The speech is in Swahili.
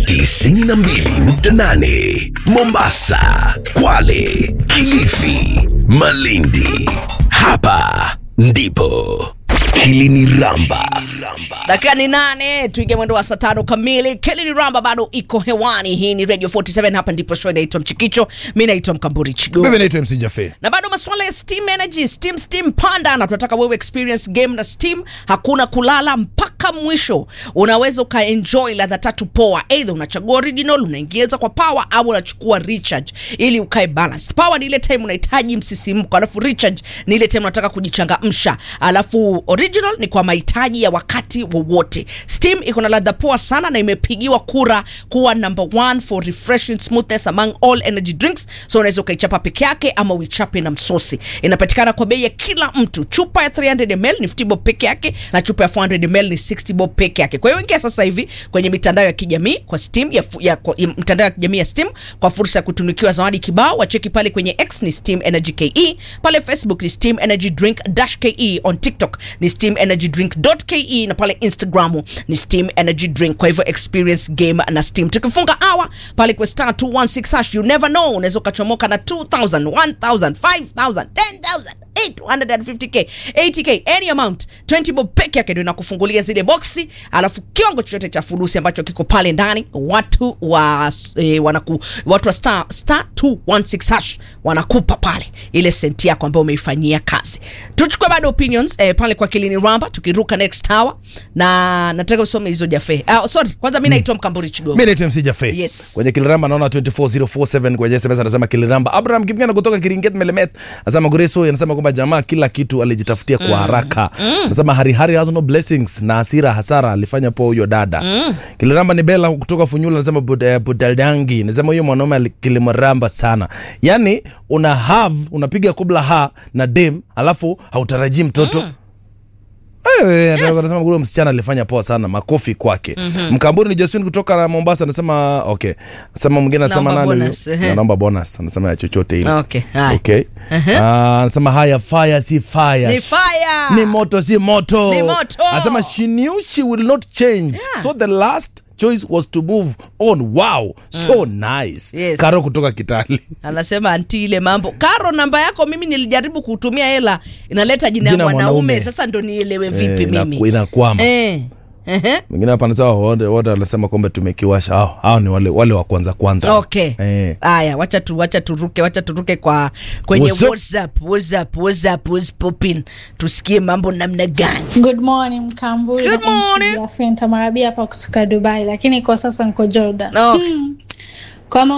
92.8 Mombasa, Kwale, Kilifi, Malindi. Hapa ndipo Kilini Ramba. dakika ni nane tuingie mwendo wa saa tano kamili kelini ramba bado iko hewani hii ni radio 47 hapa ndipo show inaitwa mchikicho mi naitwa mkamburi chigo mimi naitwa mc jafe na bado masuala ya steam energy steam steam panda na tunataka wewe experience game na steam hakuna kulala mpaka mwisho unaweza ukaenjoy ladha tatu poa eidha unachagua original unaingiza kwa power au unachukua recharge ili ukae balanced power ni ile time unahitaji msisimko alafu recharge ni ile time unataka kujichangamsha alafu original ni kwa mahitaji ya wakati wowote steam iko na ladha poa sana na imepigiwa kura kuwa number one for refreshing smoothness among all energy drinks so unaweza ukaichapa peke yake ama uichape na msosi inapatikana kwa bei ya kila mtu chupa ya 300 ml ni 50 bob peke yake na chupa ya 400 ml ni 60 bob peke yake kwa hiyo ingia sasa hivi kwenye mitandao ya kijamii kwa steam ya, fu- ya, kwa, ya mtandao ya kijamii ya steam kwa fursa ya kutunikiwa zawadi kibao wacheki pale kwenye x ni steam energy ke pale facebook ni steam energy drink dash ke on tiktok ni steam energy drink ke na pale instagram ni steam energy drink kwa hivyo experience game na steam tukifunga hour pale kwa star 216 hash you never know unaweza ukachomoka na 2000 1000 5000 10000 850k 80k any amount 20 bob peke yake ndio inakufungulia zile boksi alafu kiwango chochote cha furusi ambacho kiko pale ndani watu wa eh, wanaku, watu wa star, star 216 hash wanakupa pale ile senti yako ambayo umeifanyia kazi tuchukue bado opinions eh, pale kwa kilini ramba tukiruka next tower na nataka usome hizo jafe uh, sorry kwanza mi naitwa mkamburi chigogo mi naitwa mc jafe Yes. kwenye kiliramba naona 24047 kwenye sms anasema kiliramba abraham kipigana kutoka kiringet melemet anasema goreso anasema kwamba jamaa kila kitu alijitafutia kwa haraka anasema harihari has no blessings na hasira hasara alifanya poa huyo dada kiliramba ni bela kutoka funyula anasema bud, eh, budadangi anasema huyo mwanaume ali- kilimramba sana yani una have unapiga kubla ha na dem alafu hautarajii mtoto Eh, anasema huyo msichana alifanya poa sana makofi kwake mkamburi ni josephine kutoka mombasa anasema okay anasema mwingine anasema Naomba nani huyu? bonus, ehe. anaomba bonus anasema ya chochote ile Okay, haya. okay Ah, anasema haya fire si fire ni fire ni moto si moto Ni moto. anasema she knew she will not change Yeah. so the last choice was to move on wow so nice Yes. karo kutoka kitali anasema anti ile mambo karo namba yako mimi nilijaribu kutumia hela inaleta jina ya Jina ya mwanaume mwanaume. sasa ndo nielewe vipi Eh, mimi inaku- inakwama eh. Ehe. mwingine hapa anasema wote wote wanasema kwamba tumekiwasha hao hao ni wale wale wa kwanza kwanza okay eh. haya wacha tu wacha turuke wacha turuke kwa kwenye What's up? whatsapp whatsapp whatsapp what's popping tusikie mambo namna gani Good morning Mkamburi Good na MC morning. Jaffe. Nitamarabia hapa kutoka Dubai lakini kwa sasa niko Jordan. Okay. Hmm. Kwa